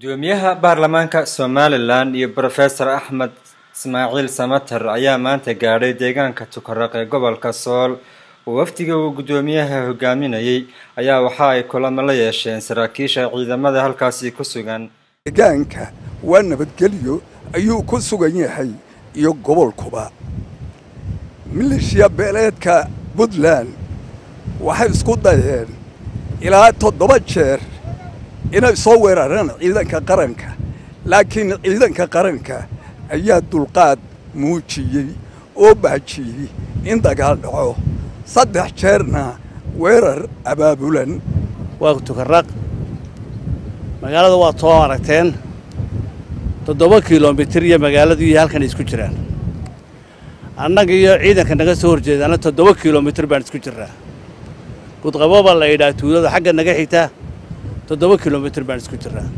gudoomiyaha baarlamaanka somalilan iyo brofesor axmed ismaaciil samater ayaa maanta gaadhay deegaanka tukaraq ee gobolka sool oo wafdiga uu guddoomiyaha hogaaminayay ayaa waxa ay kulamo la yeesheen saraakiisha ciidamada halkaasi ku sugan deegaanka waa nabadgelyo ayuu ku sugan yahay iyo gobolkuba milishiya beeleedka puntland waxay isku dayeen ilaa toddoba jeer inay soo weeraraan ciidanka qaranka laakiin ciidanka qaranka ayaa dulqaad muujiyey oo baajiyey in dagaal dhaco saddex jeerna weerar abaabulan waa tukaraq magaalada waa too aragteen toddoba kilomitir iyo magaaladu iyo halkan isku jiraan annaga iyo ciidanka naga soo horjeedaana toddoba kilomitir baan isku jirnaa gudqabo baa la yidhaha tuulada xagga naga xigta toddoba kilomitir baan isku jirnaa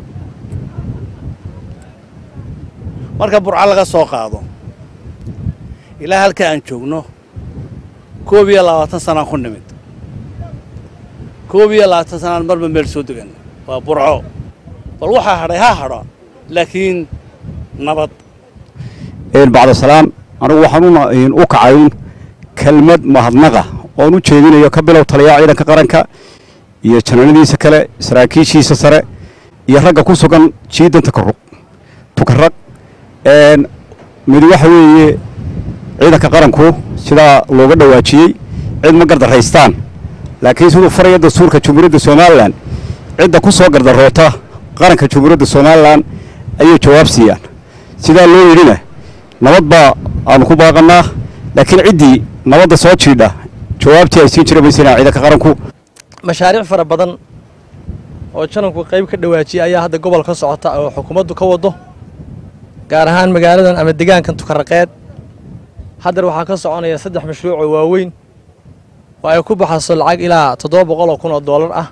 marka burco laga soo qaado ilaa halka aan joogno koob iyo labaatan sanaan ku nimid koob iyo labaatan sanaan marba meel soo degan waa burco bal waxaa hadhay ha hadho laakiin nabad bacdasalaam anigu waxaan u kacayn kelmad mahadnaqa oon u jeedinayo ka bilow taliyaha ciidanka qaranka iyo janaanadiisa kale saraakiishiisa sare iyo ragga ku sugan jiidan tukarug tukaraq mid waxa weeye ciidanka qaranku sidaa looga dhawaajiyey cid ma gardaraystaan laakiin siduu faraya dastuurka jumhuuriyadda somalilan cidda ku soo gardaroota qaranka jumhuuriyadda somalilan ayay jawaab siiyaan sidaa loo yidhina nabad baa aanu ku baaqannaa laakiin ciddii nabadda soo jiidha jawaabtii ay siin jira maysanaa ciidanka qaranku mashaariic fara badan oo jananku qayb ka dhawaajiyay ayaa hadda gobol ka socota oo xukuumaddu ka waddo gaar ahaan magaaladan ama deegaankan tukaraqeed haddar waxaa ka soconaya saddex mashruuc oo waaweyn oo ay ku baxayso lacag ilaa toddoba boqol oo kun oo dollar ah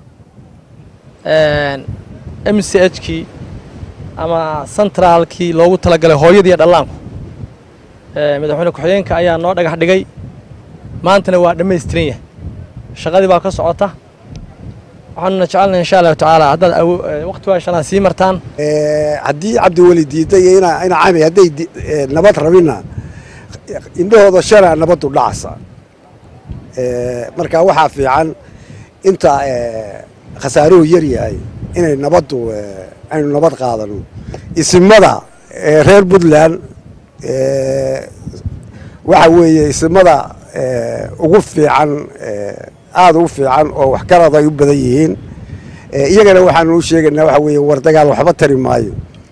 m c h kii ama sentraalkii loogu talagalay hooyadiiyo dhallaanku madaxweyne ku-xigeenka ayaa noo dhagax dhigay maantana waa dhammaystiran yahay shaqadii baa ka socota waxaanuna jecelnahay insha allahu tacaala haddaad waqti waa shalaan sii martaan haddii cabdiweli diiday iyo ina ina cami hadday nabad rabina indhahooda shalaa nabaddu dhacasa marka waxaa fiican inta khasaaruhu yar yahay inay nabaddu aynu nabad qaadano isimada reer puntland waxa weeye isimada ugu fiican aada u fiican oo waxgarad ay u badan yihiin iyagana waxaanu u sheegaynaa waxa weeye war dagaal waxba tari maayo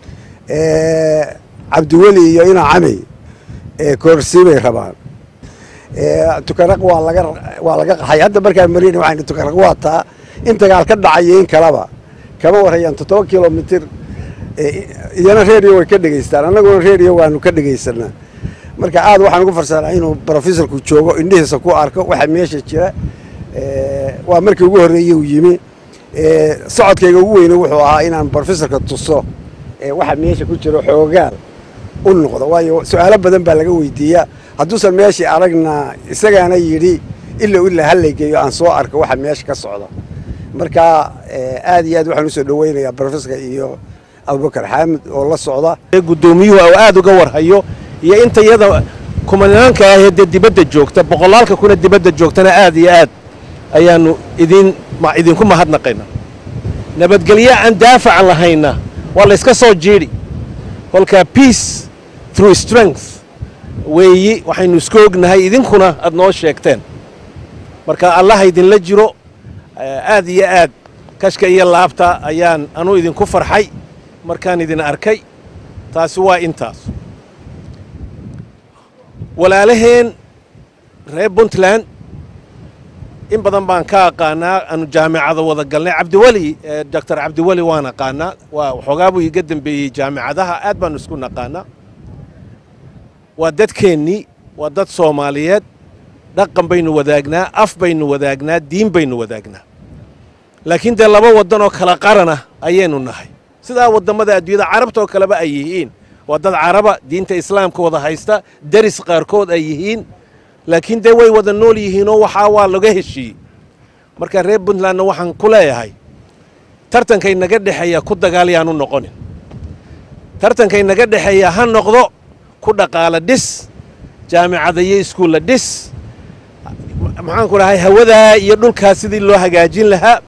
cabdiweli iyo ina cami koorsii bay rabaan tukaraq waa laga waa laga qaxay hadda markaan marina waxaan tukaraq waa taa in dagaal ka dhacayo in kaleba kama warayaan toddoba kilomitir iyana reediyo way ka dhegaystaan annaguna reediyo waanu ka dhegaysanaa marka aad waxaan ugu farsanaa inuu brofesorku joogo indhihiisa ku arko waxa meesha jira waa markii ugu horreeyey uu yimi socodkayga ugu weyne wuxuu ahaa inaan brofesorka tuso waxa meesha ku jiro xoogaal u noqdo waayo su-aalo badan baa laga weydiiyaa hadduusan meeshii aragna isagaana yidhi ila ilaa hallaygeeyo aan soo arko waxa meesha ka socda marka aad iyo aad waxaan usoo dhaweynayaa brofesorka iyo abubakar xaamid oo la socda guddoomiyuhu oo aad uga warhayo iyo inta iyada kumanaanka ahee dee dibadda joogta boqolaalka kuna dibadda joogtana aad iyo aad ayaannu idin idinku mahadnaqayna nabadgelyo aan daafacan lahayna waa layska soo jiidhi kolkaa peace through strength weeyi waxaynu isku ognahay idinkuna aad noo sheegteen marka allaha idinla jiro aad iyo aad kashka iyo laabta ayaan anuu idinku farxay markaan idin arkay taasi waa intaas walaalaheen reer puntland in badan baan ka aqaanaa aanu jaamicada wada galnay cabdiweli doctor cabdiweli waan aqaanaa waa waxoogaa buu iga dembeeyey jaamicadaha aad baanu isku naqaanaa waa dadkeennii waa dad soomaaliyeed dhaqan baynu wadaagnaa af baynu wadaagnaa diin baynu wadaagnaa laakiin dee laba waddan oo kala qarana ayaynu nahay sidaa waddammada adduunyada carabta oo kaleba ay yihiin waa dad caraba diinta islaamka wada haysta deris qaarkood ay yihiin laakiin dee way wada nool yihiinoo waxaa waa laga heshiiyey marka reer puntlandna waxaan ku leeyahay tartankay naga dhexeeya ku dagaal yaanu noqonin tartankay naga dhexeeya ha noqdo ku dhaqaala dhis jaamicada iyo iskuulla dhis maxaan ku dhahay hawadaa iyo dhulkaa sidii loo hagaajin lahaa